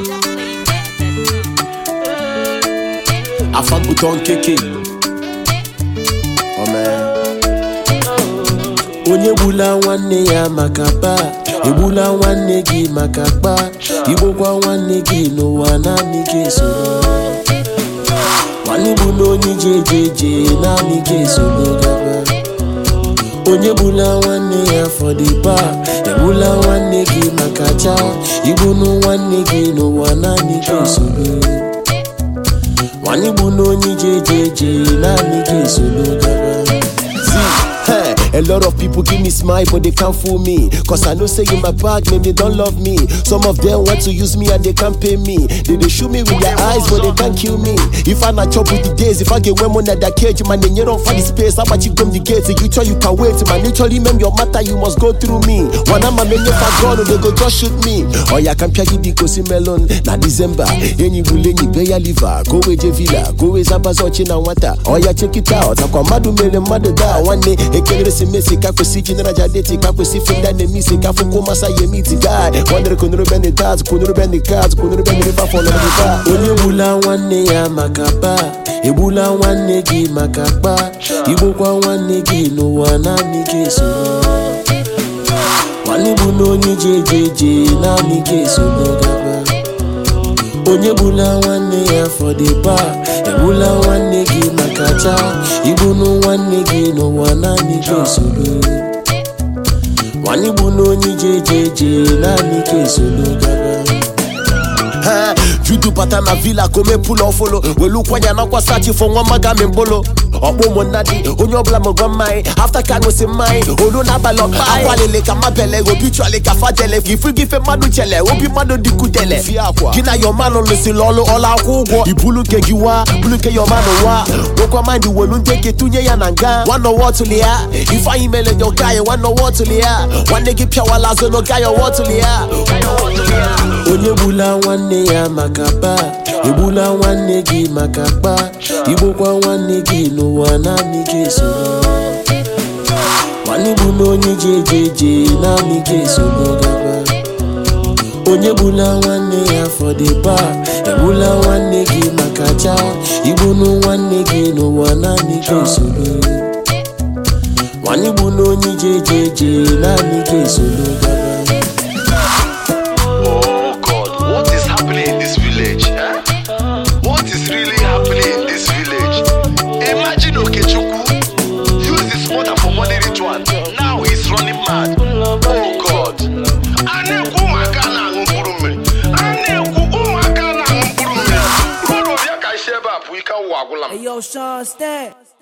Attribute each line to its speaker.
Speaker 1: afabuton keke onye gbula nwanne ya maka baa egbula nwanne gị maka kpaa igbokwa nwanne gị n'ụwa naanị gị esoro nwanne bụ na onye ji eje eje naanị gị esoro gaba onye gbula nwanne ya fọdịba egbula nwanne gị maka chaa igbunu nwanne gị n'ụwa naanị gị esoro nwanne bụ na onye ji eje eje naanị gị esoro gaba Hey, a lot of people give me smile, but they can't fool me. Cause I know say in my bag, maybe they don't love me. Some of them want to use me and they can't pay me. They, they shoot me with their eyes, but they can't kill me. If I not chop with the days, if I get women at that cage, man, then you don't find the space. How about you come the gates? You tell you can wait, man. Literally, mem your matter, you must go through me. When I'm a man, if I gone, they go just shoot me. Oh, yeah, can piaki di kosi melon. Na December, any bulenyi, beya liver, go away, Villa, go away, Zabazochi na wata. Oh, yeah, check it out. Akwa madu mele madu da. One day, ekelere si mesi kakwesi jinera jadeti kakwesi funda ne misi kafu kuma sa yemi ti guy wandere kunuru bende taz kunuru bende kaz kunuru bende riba for no riba onye gbula nwanne ya maka baa egbula nwanne gị maka kpaa igbokwa nwanne gị n'ụwa naanị gị esoro nwanne bụ na onye ji eje eje naanị gị esoro gaba onye gbula nwanne ya fọdịba egbula nwanne gị maka chaa igbunu nwanne gị n'ụwa naanị gị esoro nwanne bụ na onye ji eje eje naanị gị esoro gaba Ha, judu bata na villa kome pull off follow welu kwanya na kwasachi fo nwa maga mi mbolo ọkpọ ụmụnna dị onye ọbụla mụgwọ mmanya afta ka ṅụsị mmanya olu n'abalị ọkpa akwalele ka mabele obi chọle ka fadele ifu gị ife mmadụ chele obi mmadụ dịkudele gị na yọmanụ lụsịrị ọlụ ọla akwụ ụgwọ ibulu nke gị wa bulu nke yọmanụ wa nwekwa mind welu ndị ke tụnye ya na nga nwanne ọwa ọtụli ya ifeanyị mere nye ọka ya nwanne ọwa ọtụli ya nwanne gị pịawala azụ n'oge ya ọwa ọtụli ya onye gbula nwanne ya maka baa egbula nwanne gị maka kpaa igbokwa nwanne gị n'ụwa naanị gị esoro nwanne bụ na onye ji eje eje naanị gị esoro gaba onye gbula nwanne ya fọdịba egbula nwanne gị maka chaa igbunu nwanne gị n'ụwa naanị gị esoro nwanne bụ na onye ji eje eje naanị gị esoro gaba
Speaker 2: Oh God, what is happening in this village? Eh? What is really happening in this village? Imagine Okechukwu use his mother for money ritual. Now he's running mad. Oh God. A na-ekwu ụmụaka na-aṅụ mkpụrụ mmiri. A na-ekwu ụmụaka na-aṅụ mkpụrụ mmiri. Rodo bịa ka isi ebe a pụ ike ụwa agwụla m.
Speaker 3: Hey, yo, Sean Stat.